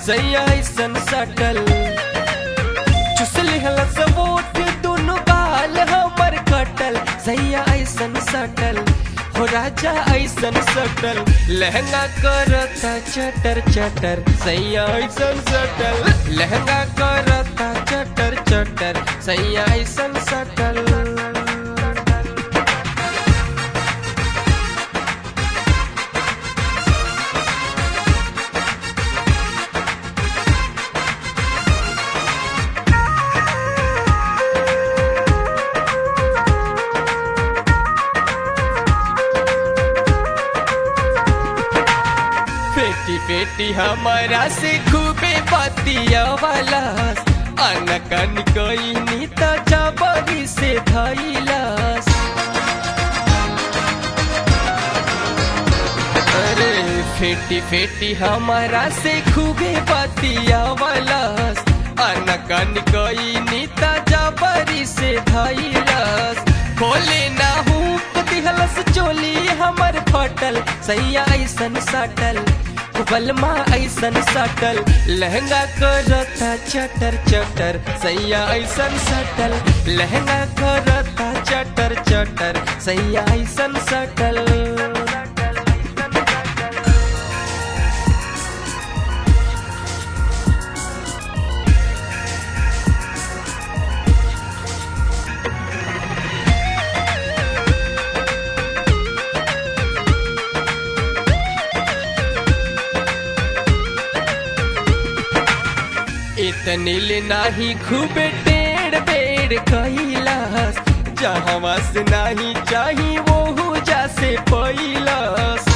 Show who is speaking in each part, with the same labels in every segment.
Speaker 1: सैया ऐसन सटल चुसल हलस वोट दुनु गाल हमर कटल सैया ऐसन सटल हो राजा ऐसन सटल लहंगा करता चटर चटर सैया ऐसन सटल लहंगा करता चटर चटर सैया ऐसन सटल पेटी पेटी हमारा से खूबे बतिया वाला अनकन कोई नीता जबरी से धैलस अरे फेटी फेटी हमारा से खूबे बतिया वाला अनकन कोई नीता जबरी से धैलस खोले ना हूँ दिहलस चोली हमर फटल सैया ऐसन सटल बलमा ऐसन सटल लहंगा करता चटर चटर सैया ऐसन सटल लहंगा करता चटर चटर सैया ऐसन सटल इतनिल नाही खूबे टेढ़ बेड़ कैलास जहाँ से नाही चाही वो जा से पैलस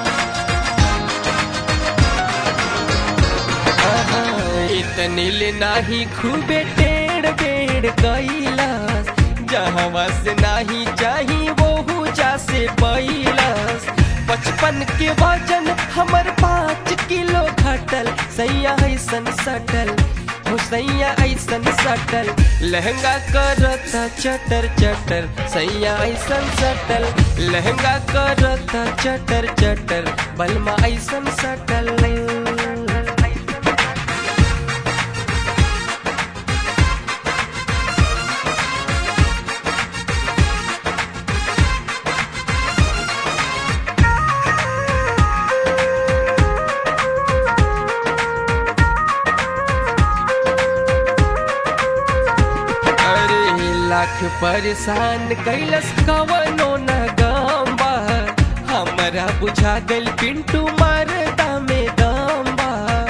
Speaker 1: इतनिल नाही खूबे टेढ़ बेड़ कैलास जहाँ से नाही चाही वो जा से पैलस बचपन के वजन हमर पाँच किलो घटल सैया ऐसन सटल हो सैया ऐसन सटल लहंगा करता चटर चटर सैया ऐसन सटल लहंगा करता चटर चटर बलमा ऐसन सटल अरे लाख परेशान कैलस कवनो न गम्बा हमरा बुझा गल पिंटू मरदा में दम्बा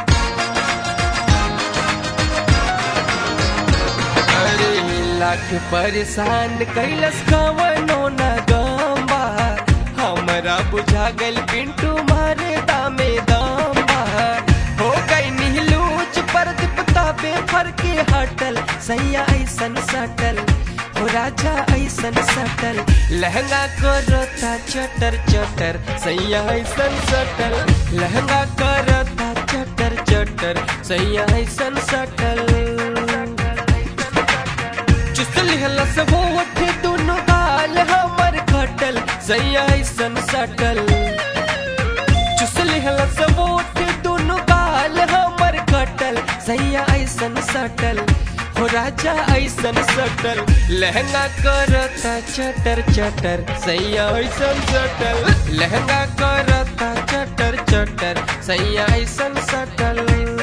Speaker 1: अरे लाख परेशान कैलस कवनो न गम्बा हमरा बुझा गल पिंटू मरदा में दम्बा हो गई नीलूच पर दिपता बेफर के हटल सैया ऐसन सटल हो राजा ऐसन सटल लहंगा करता चटर चटर सैया ऐसन सटल लहंगा करता चटर चटर सैया ऐसन सटल चुसल हलस वो उठे दोनों गाल हमर खटल सैया ऐसन सटल चुसल हलस वो उठे दोनों गाल हमर खटल सैया ऐसन सटल हो राजा ऐसन सटल लहंगा करता चटर चटर सैया ऐसन सटल लहंगा करता चटर चटर सैया ऐसन सटल